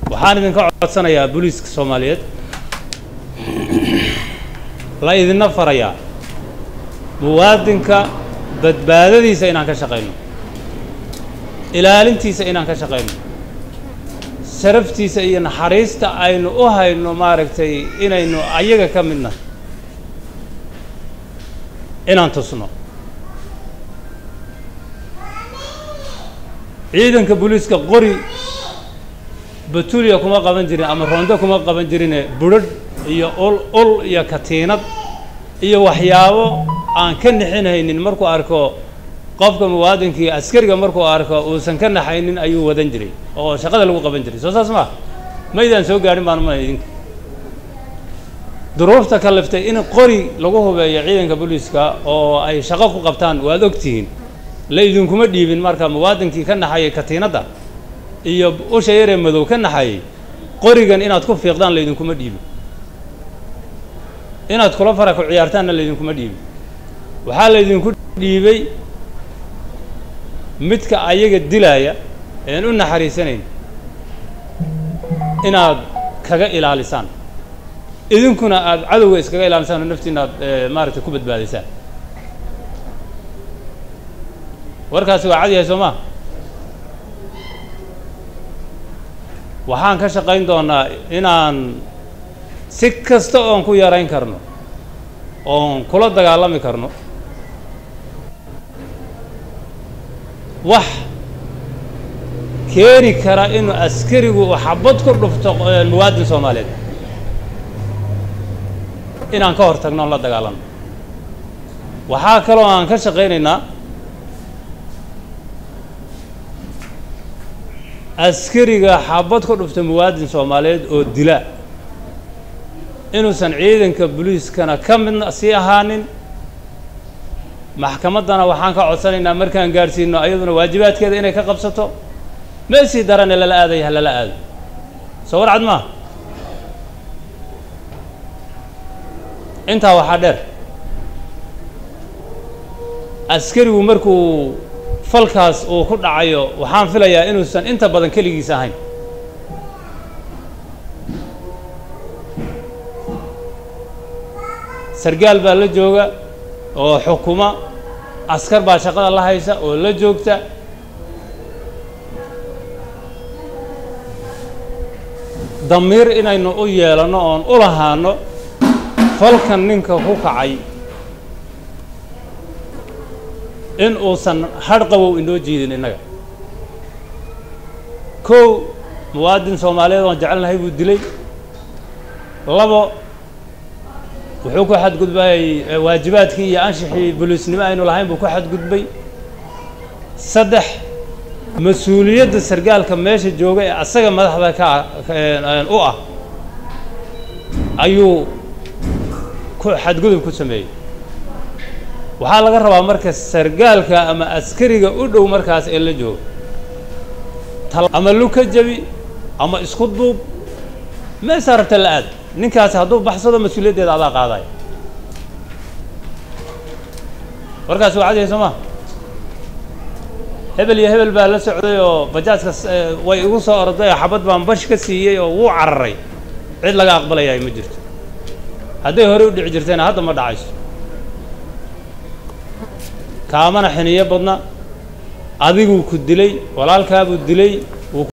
waxaan idinka codsanayaa booliiska soomaaliyeed la idinna farayaa muwaadinka badbaadadiisa inaan ka shaqayno ilaalintiisa inaan ka shaqayno sharaftiisa iyo naxariista aynu u hayno maaragtay inaynu ayaga ka midna inaan tusno ciidanka booliiska qori batuliya kuma qaban jirin ama rondo kuma qaban jirine budrharh iyo ul ul iyo katiinad iyo waxyaabo aan ka nixinhaynin markuu arko qofka muwaadinkii askariga markuu arko uusan ka naxaynin ayuu wadan jiray oo shaqada lagu qaban jiray soo saas maa maydaan soo gaadhin baan umana idinka duruufta kaliftay in qori lagu hubeeyo ciidanka booliiska oo ay shaqo ku qabtaan waad ogtihiin la idinkuma dhiibin marka muwaadinkii ka naxayay katiinadda iyo usha yaree madow ka naxayay qorigan inaad ku fiiqdaan laydinkuma dhiibin inaad kula fara ku ciyaartaanna laydinkuma dhiibin waxaa laydinku dhiibay midka ayaga dilaaya een u naxariisanayn inaad kaga ilaalisaan idinkuna aada cadowga iskaga ilaalisaan oo naftiina aad maaragtay ku badbaadaysaan warkaasi waa cad yahay soo maa waxaan ka shaqayn doonaa inaan si kasta oon ku yarayn karno oon kula dagaalami karno wax keeni kara inuu askarigu uu xabad ku dhufto muwaadin soomaaliyeed inaan ka hor tagno oon la dagaalano waxaa kaloo aan ka shaqaynaynaa askariga xabad ku dhufta muwaadin soomaaliyeed oo dila inuusan ciidanka booliiskana ka midna sii ahaanin maxkamaddana waxaan ka codsanaynaa markaan gaadhsiino ayaduna waajibaadkeeda inay ka qabsato meesii darane lala aaday ha lala aado soo war cad maa intaa waxaa dheer askarigu markuu falkaas uu ku dhacayo waxaan filayaa inuusan inta badan keligiis ahayn sargaal baa la jooga oo xukuma askar baa shaqada la haysa oo la joogta damiir inaynu u yeelanno oon u lahaano falkan ninka ku kacay in uusan hadh qabow inoo jiidin innaga kow muwaadin soomaaliyeed oon jecelnahay buu dilay labo wuxuu ku xadgudbayay waajibaadkii iyo anshixii boliisnimo aynu lahayn buu ku xadgudbay saddex mas-uuliyadda sargaalka meesha jooga ee asaga madaxda ka u ah ayuu ku xadgudub ku sameeyey waxaa laga rabaa marka sargaalka ama askariga u dhow markaas ee la jooga ama luka jabi ama isku duub meesaa rabta la aad ninkaasi hadduu baxsado mas-uuliyaddeeda adaa qaadaya warkaasi waa cadiya soo maa hebel iyo hebel baa la socday oo bajaajka way igu soo orday oo xabad baan bash ka siiyey oo wuu cararay cid laga aqbalayaay ma jirto hadday hore u dhici jirtayna hadda ma dhacayso kaamana xiniyo badna adiguu ku dilay walaalkaabuu dilay